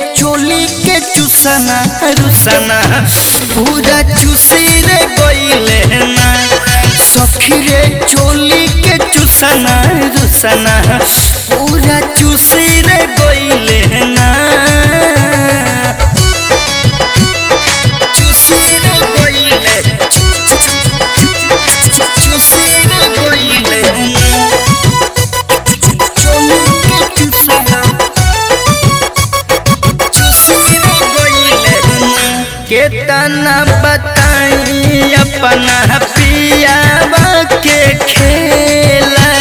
चोली के चुसना रुसना पूरा चुसी रे गइले ना सखी रे चोली के चुसना रुसना पूरा चुसी रे गइले ना चुसी रे गइले चुसी रे गइले ना चोली के चुसना केतना बताई अपना पियावा के खेला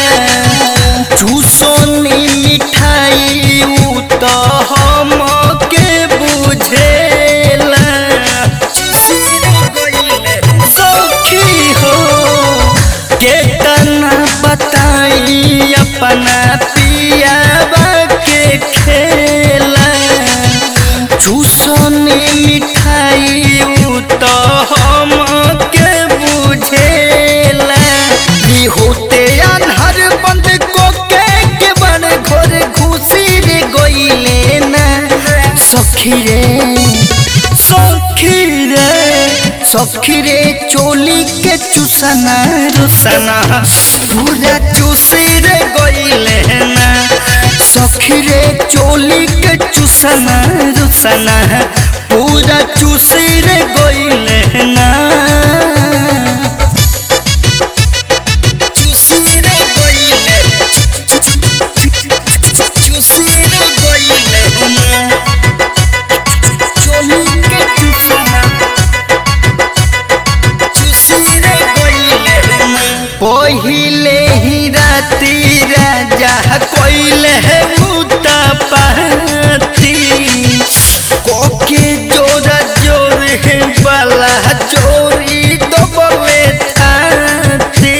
चूसोनी मिठाई उ तो हम के बुझेला सखी हो केतना बताई अपना पियावा के खेला चूसनी मिठाई उ तो हम के बुझेला ई होते अनहर बंद को के के बड़ घोर घुसी रे गइले ना सखी रे सखी रे सखी रे चोली के चुसना रुसना पूरा चुसी रे गइले ना सखी रे चोली के चुसना रुसना पूरा चुसी रे गइले ना चुसी रे गइले चुसी रे गइले ना चोली के चुसना चुसी रे गइले ना पहिले ही राती राजा कोइले है मुता पाती कोके जोरा जोर है बाला चोरी तो बवे थाती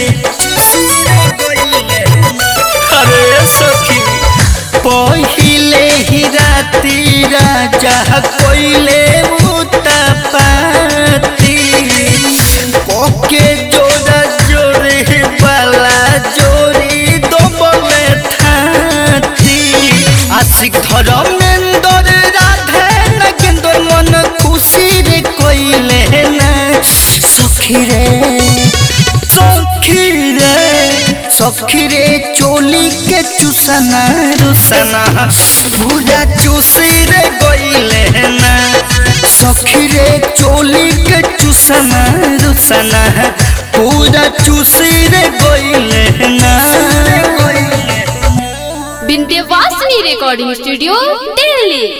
अरे सखी पहिले ही राती राजा कोइले मुता पाती कोके जोरा जोर है बाला जोरी तो बवे थाती आशिक धर्मेंदर राधे नगेंदर मन खुशी रे कोइले ना सखी रे सखी रे सखी रे चोली के चुसना रुसना पूरा चुसी रे गइले ना सखी रे चोली के चुसना रुसना पूरा चुसी रे गइले ना विंध्यवासिनी रिकॉर्डिंग स्टूडियो दिल्ली